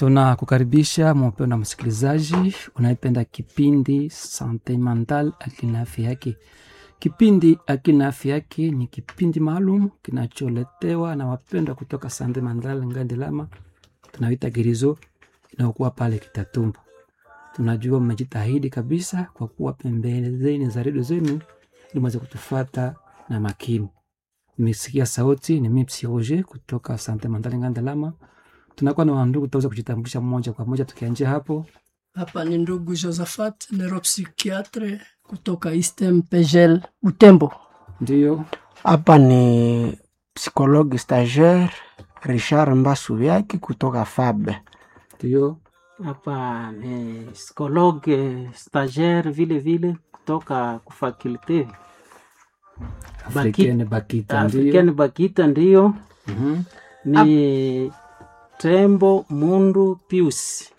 Tunakukaribisha mpendwa msikilizaji unayependa kipindi Sante Mental, akili na afya yake. Kipindi akili na afya yake ni kipindi maalum kinacholetewa na wapendwa kutoka Sante Mental Ngandilama, tunaita Girizo inayokuwa pale Kitatumbo. Tunajua mmejitahidi kabisa kwa kuwa pembezeni za redio zenu ili mweze kutufuata na makini. Nimesikia sauti ni mimi Psiroge kutoka Sante Mental Ngandilama tunakuwa na wandugu tutaweza kujitambulisha moja kwa moja tukianjia hapo. Hapa ni ndugu Josephat neuropsychiatre kutoka Eastern Pegel Butembo. Ndio Hapa ni psikologi stagiaire Richard Mbasubyaki kutoka FAB. ndio Hapa ni psikologe stagiaire vile vile kutoka kufakulte Africaine Bakita African ndio Bakita, ndiyo Mhm. ni Tembo Mundu Pius.